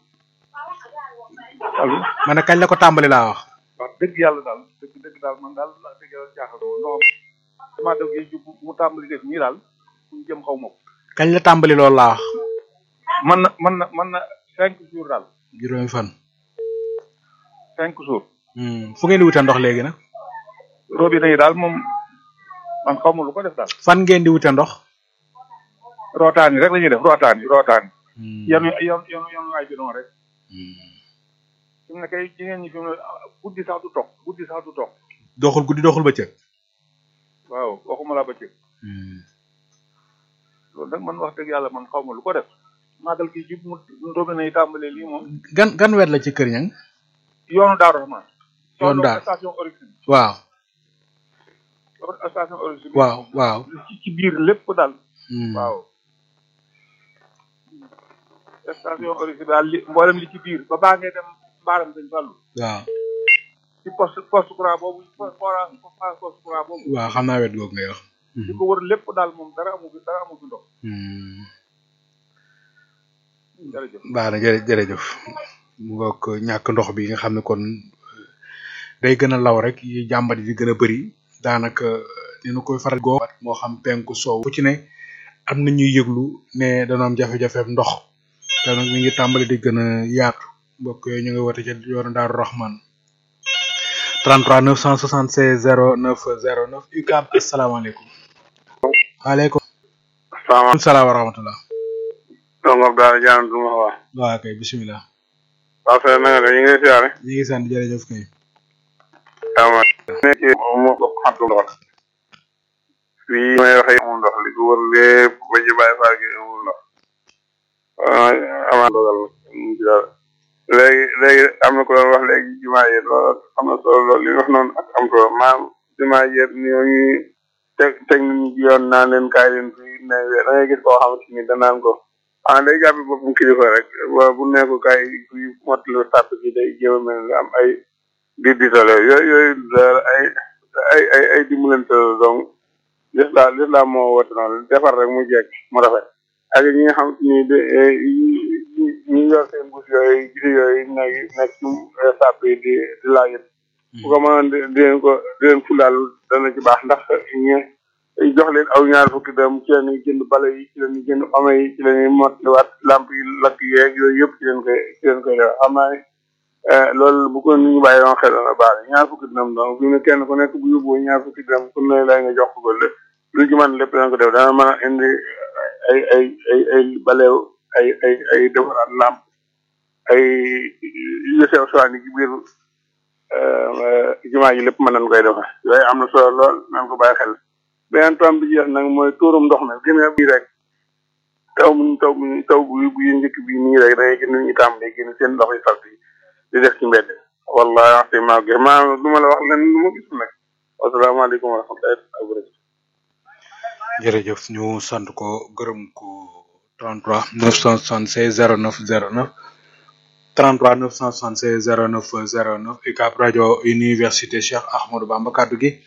allo ma ne kañ la ko tàmbali laa wax. wax dëgg yàlla daal dëgg dëgg daal man daal wax dëgg yàlla jaaxal na ma ndox damaa def géej gi mu tàmbali def nii daal fu ñu jëm xaw ma ko kañ la tàmbali loolu laa wax. man na man na man na cinq jours daal juróomi fan. cinq jours Hmm, fu ngeen di wute ndox léegi nag. robinet yi daal moom man xaw ma lu ko def daal fan ngeen di wute ndox. rootaan yi rek la ñuy def rootaan yi rootaan yi yanu yanu yanu yanu ay bidon rek fi mu ne kay jigéen ñi fi mu ne guddi sax du toog guddi sax du toog doxul guddi doxul bëccëg. waaw waxuma la ba ci loolu nag man wax dëgg yàlla man xaw ma lu ko def màggal gi jub mu robinet yi tàmbalee lii moom gan gan wet la ci kër ñang yoonu Daaru Rahman yoonu Daaru. station origine waaw station origine waaw waaw. ci ci biir lépp daal Hmm. waaw station origine daal li mboolem li ci biir ba baa ngay dem mbaaram dañ fàllu waaw ci poste poste courant boobu forage poste courant boobu waaw xam naa wet googu ngay wax. li ko wër lépp daal moom dara amu fi dara amu fi ndox Hmm. jërëjëf baax na jërë jërëjëf mu ngoog ñàkk ndox bi nga xam ne kon day gën a law rek yi jàmbat yi di gën a bëri daanaka dina koy faral goo moo xam penku soow fu ci ne am na ñuy yëglu ne dana am jafe-jafe ndox te nag mi ngi tàmbali di gën a yaatu mbokk yooyu ñu ngi woote ca yoonu Daaru Rahman 33 976 09 09 UCAB asalaamaaleykum waaleykum salaamaaleykum salaam wa rahmatullah donc Abdoulaye Diagne du ma wax waaw kay bisimilah waaw sëñ na nga def ñu ngi lay siyaare ñu ngi sant jërëjëf kay ama nekk mo ko xatu ndox fii may waxe amul ndox li ko wër lépp ba ci bàyyi faal gi amul ndox ama dogal mu ci dara léegi léegi am na ko doon wax léegi jumaa yi loolu am na solo loolu li wax noonu ak am solo maam jumaa yi ñoo ñu teg teg nit ñi ci yoon naan leen kaay leen fii ne da ngay gis koo xamante ni danaan ko ah day jàpp boppam kilifa rek wa bu ne ko kaay fii mottali sàpp gi day jéem a mel ni am ay di ditale yooyu yooyu daal ay ay ay ay dimbalante la donc l'islam l'islam moo woote noonu defar rek mu jekk mu rafet ak ñi nga xam ni de ñi yor seen bus yooyu gisi yooyu nekk nekk ci sàpp yi di di laajit bu ko mënoon di di leen ko di leen fulaal dana ci baax ndax ñi jox leen aw ñaar fukki dem ci la ñuy jënd bale yi ci la ñuy jënd ome yi ci la ñuy mottaliwaat lamp yi lakk yeeg yooyu yëpp ci leen koy ci leen koy def xam naa ne loolu bu ko nit ñi bàyyi woon xel na baax ñaar fukki dërëm donc fi mu ne kenn ku nekk bu yóbboo ñaar fukki dërëm ku ne lay nga jox ko lépp lu ci mën lépp dana ko def dana mën a indi ay ay ay ay baleew ay ay ay defaraat lamp ay yu sew sewaan yi ci biir jumaa ji lépp mën nañ koy defar yooyu am na solo lool nañ ko bàyyi xel beneen tom bi jeex nag mooy tuurum ndox mi gën a bii rek taw mu taw mu taw bu bu njëkk bi nii rek da ngay gën ñu tàmbalee génn seen ndox yi salt yi di def ci mbedd wallahi wax dëgg maa gis maa du ma la wax len lu ma gis nag wasalaamaaleykum wa rahmatullahi wa barakatuh jërëjëf ñu sant ko gërëm ko 33 976 09 09 33 976 09 09 UCAB rajo université Cheikh Ahmadou Bamba kaddu gi